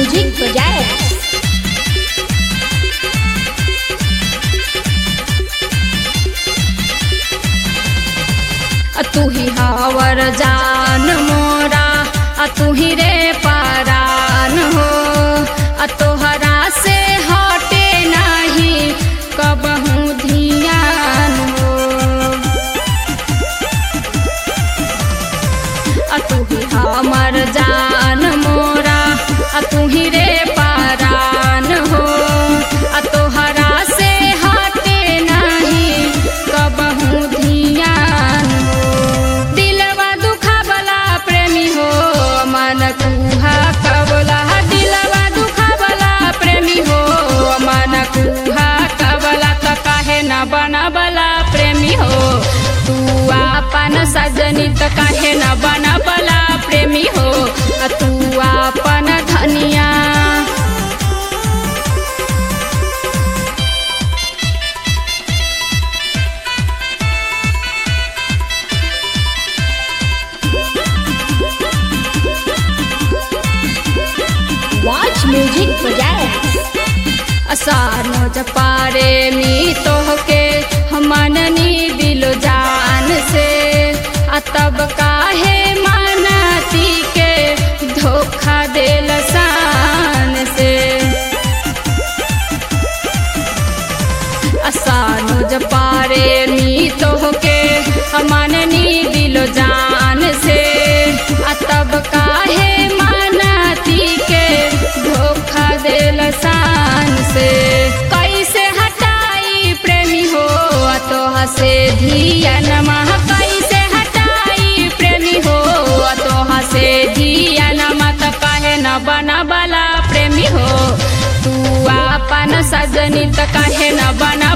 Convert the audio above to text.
music बजाए आ तू ही हावर जान मोरा आ तू ही रे परान हो आ तोहरा से हटे नहीं कबहू धियान हो आ तू ही हमर जान मोरा आ तू ही रे परान हो आ तोहरा से हटे नहीं कबहू धियान हो दिलवा दुखावला प्रेमी हो मन कुहा कबला दिलवा दुखावला प्रेमी हो मन कुहा कबला त काहे न बनबला प्रेमी हो तू आपन सजनी त काहे न बनबला प्रेमी हो आ तू आपन धनिया वॉच म्यूजिक बजाए असानो जपारे मी तोहके मननी दिलो जान से आ तब काहे मानती के धोखा देल शान से असानो जपारे मी तोहके मननी दिलो जान से आ तब काहे मानती के धोखा देल शान से कैसे हटाई प्रेमी हो आ तोहा से धियन मह कैसे हटाई प्रेमी हो आ तोहा से धियन मत काहे न बनबला प्रेमी हो तू आपन सजनी त काहे न बना